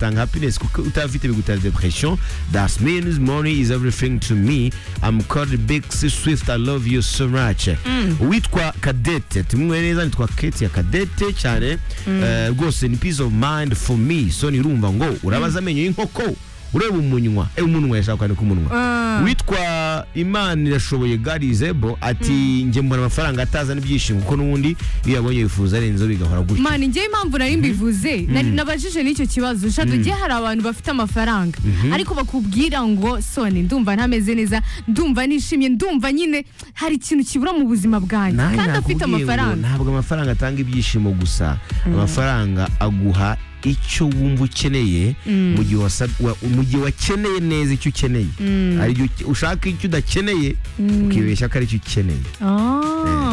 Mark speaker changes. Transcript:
Speaker 1: tanga happiness kuko utafite bigutera depression that means money is everything to me I'm called Big C Swift I love you so much witwa Kadete tumwe neza nitwa Kate ya Kadete cyane Eh, rwose ni peace of mind for me so nirumva ngo urabaza amenyo y'inkoko ureba umunwa eh, umunwa yashaka kwandika umunwa witwa imana irashoboye garizebo ati njye mbona amafaranga ataza n'ibyishimo kuko n'ubundi iyo yabonye yifuza arenzeho bigahora gutyo
Speaker 2: mani njyewe impamvu nari mbivuze nari- nabajije n'icyo kibazo shado ugiye hari abantu bafite amafaranga ariko bakubwira ngo soni ndumva ntameze neza ndumva nishimye ndumva nyine hari ikintu kibura mu buzima bwanjye
Speaker 1: Nanjye
Speaker 2: kandi afite
Speaker 1: nakubwiye ngo
Speaker 2: amafaranga
Speaker 1: ntabwo amafaranga atanga ibyishimo gusa amafaranga aguha icyo wumva ukeneye mu gihe wasab- wa- mu gihe wakeneye neza icyo ukeneye hari igihe uke- ushaka icyo udakeneye ukibeshya ko ari cyo ukeneye
Speaker 2: Ah.